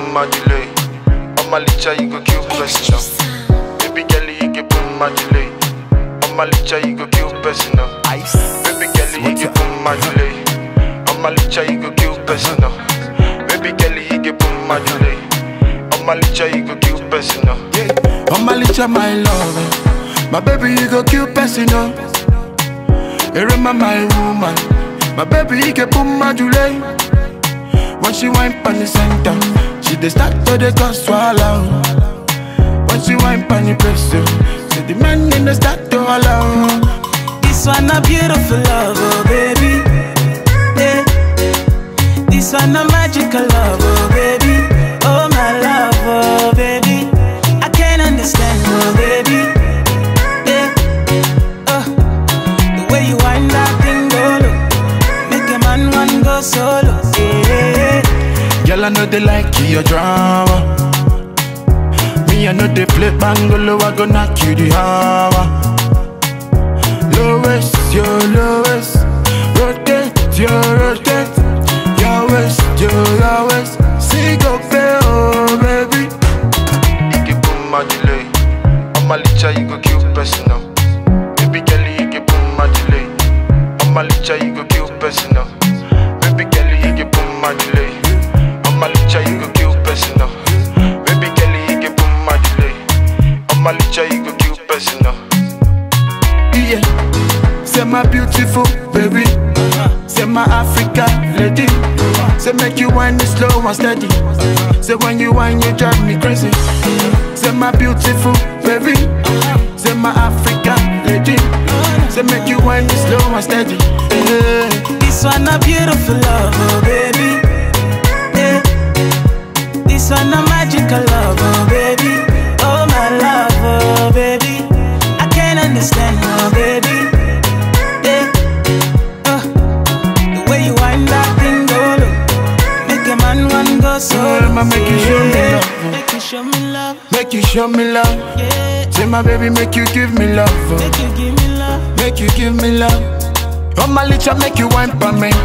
my delay. On my licha, you go kill person now. Baby girl, you get boom my delay. On my licha, you go kill person now. Baby girl, you get boom my delay. On my licha, you go kill person now. Baby girl, you get boom my delay. On my licha, you go kill person now. On my licha, my love. My baby, you go cute person, no. You remember my woman. My baby, you get boom my delay. When she wine pan the center, she dey start to the cause swallow. When she wine pan the press, so the man in the start to allow. This one a beautiful love, oh baby. Yeah. This one a magical love, oh baby. Oh my love, oh baby. I can't understand, oh baby. Yeah. Oh, the way you wind that thing, go low. Make a man one go solo. Yeah. Girl, I know they like your drama. Me, I know they play bangolo, I go knock you the hammer. Lowest, your lowest. Rotate, your rotate. Your waist, your your waist. See, go pay, oh baby. You get boom my delay. On my licha, you go kill person now. Baby girl, you get boom my delay. On my licha, you go kill person now. Baby girl, you get boom my delay. On my licha, you go kill person now. Baby girl, you get boom my delay. On my licha, you go kill person now. Yeah. Say my beautiful baby. Say my Africa lady. Say make you whine it slow and steady. Say when you whine you drive me crazy. Say my beautiful baby. Say my Africa lady. Say make you whine it slow and steady. Yeah. This one a beautiful love, oh baby. Yeah. This one a magical love, oh baby. Oh my love, oh baby. I can't understand, oh baby. Yeah. Oh, the way you wind that thing, go low. Make a man one go solo. I'ma make you show me Yeah. love. Make you show me love. Make you show me love. Yeah. Say my baby make you give me love. oh. Make you give me love. Make you give me love. On my licha make you wine for me.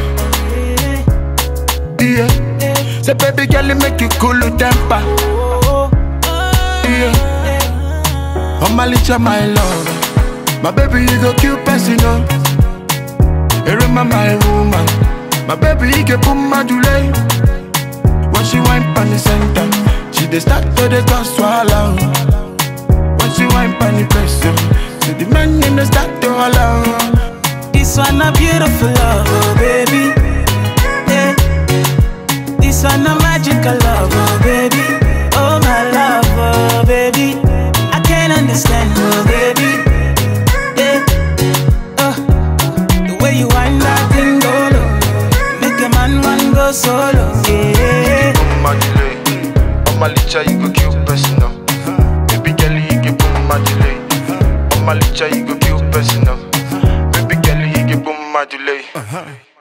Yeah. Yeah. Say baby girl you make you cool your temper. Oh, oh, Yeah. On my licha my love. My baby you go cute person oh. You remember my woman. My baby you get boom my delay. When she wine pan the center, she dey start to the cause swallow. When she wine pan the press, so the man in the start to allow. This one a beautiful love, oh baby. Yeah. This one a magical love, oh baby. Oh my love, oh baby. I can't understand, oh baby. Yeah. Oh, the way you wind that thing, go low. Make a man one go solo. Yeah. boom my delay. On my licha, you go kill person now. Baby girl, you get boom my delay. On my licha, you go kill person now. Baby girl, you get boom my delay.